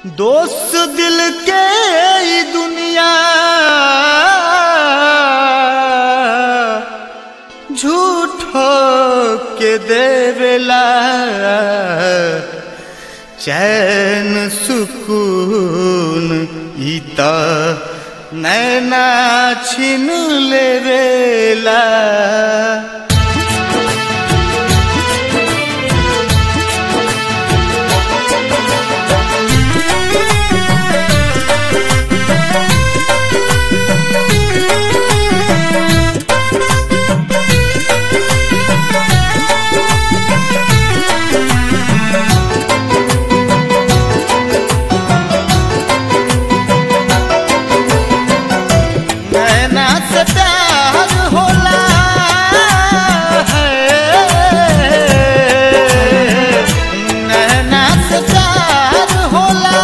दोस्त दिल के ई दुनिया झूठो के देवेला चैन सुकून ई त नैना छिन लेवेला नैना से प्यार होला है नैना से प्यार होला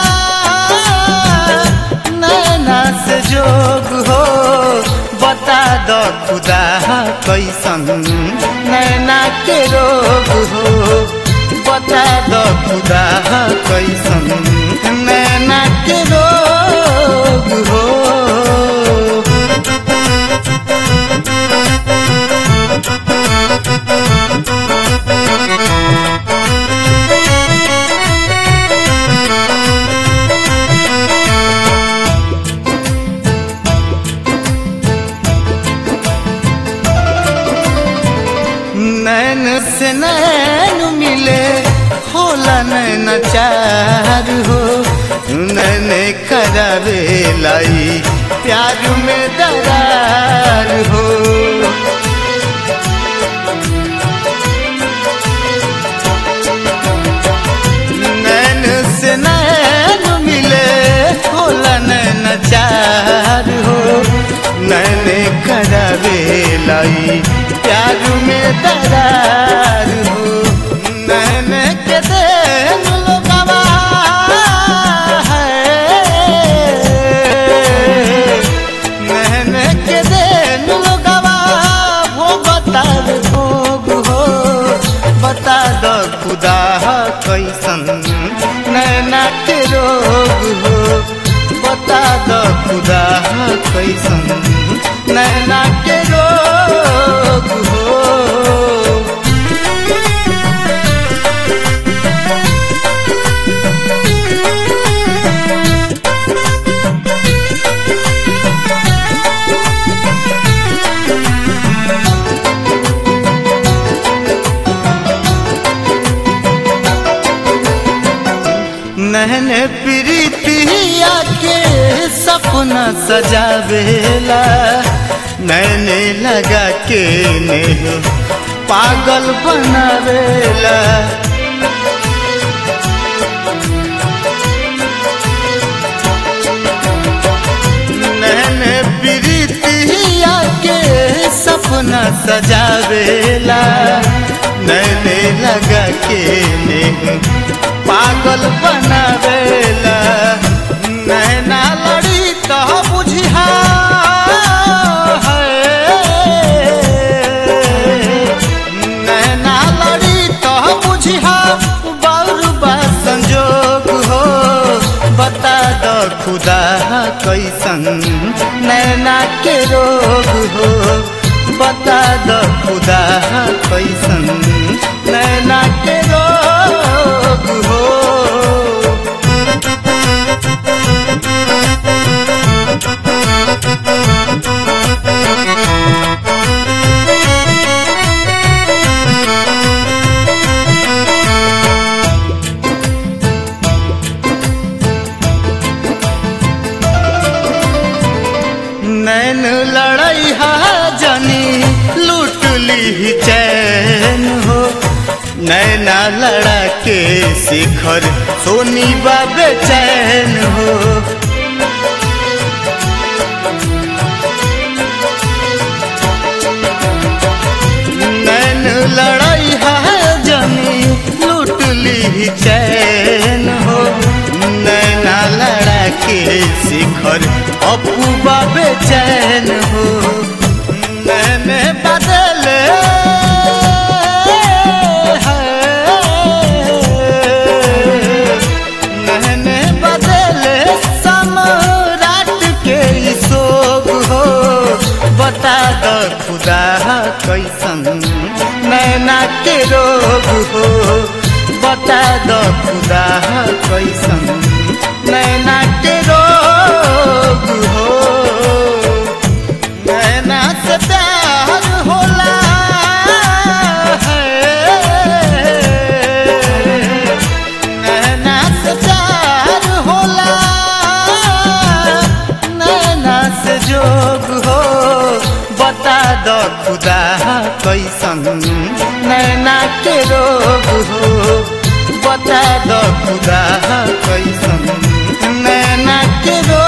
नैना से जोग हो बता दो खुदा कैसन नैना के रोग हो बता दो खुदा कैसन नैना के रोग हो नैन से नैन मिले होला नैन चार हो नैन करावे लाई प्यार में दरार हो नैन से नैन मिले होला नैन चार हो नैन करावे लाई प्यार में दरार हो नैन के देन लोगवा है नैन के देन लोगवा वो बता भोग हो बता दो खुदा कैसन नैना के रोग हो बता दो खुदा कैसन नैना के रोग हो नहन प्रीतिया के सपना सजावेला नैने लगा के ने पागल बनावेला नैन प्रीतिया के सपना सजावेला नैने लगा के ने पागल बनावेला नैना लड़ी तो बुझिया नैना लड़ी तो बुझिया बाउर बा संजोग हो बता दो खुदा कैसन नैना के रोग हो बता दो खुदा कैसन नैना के रोग हो नैन लड़ई हा जनी लूट ली चैन हो नैना लड़ा के शिखर सोनी बाबे चैन हो नैन लड़ई हा जनी लूट ली चैन हो नैना लड़ा के शिखर अपू बाबे चैन हो मैंने बदले है द खुदा कैसन नैना के रोग हो बता द खुदा कैसन नैना के रोग हो नैना से प्यार होला है नैना से प्यार होला नैना से जोग हो बता दो खुदा कैसन नैना के रोग हो बता दो खुदा कैसन नैना के रोग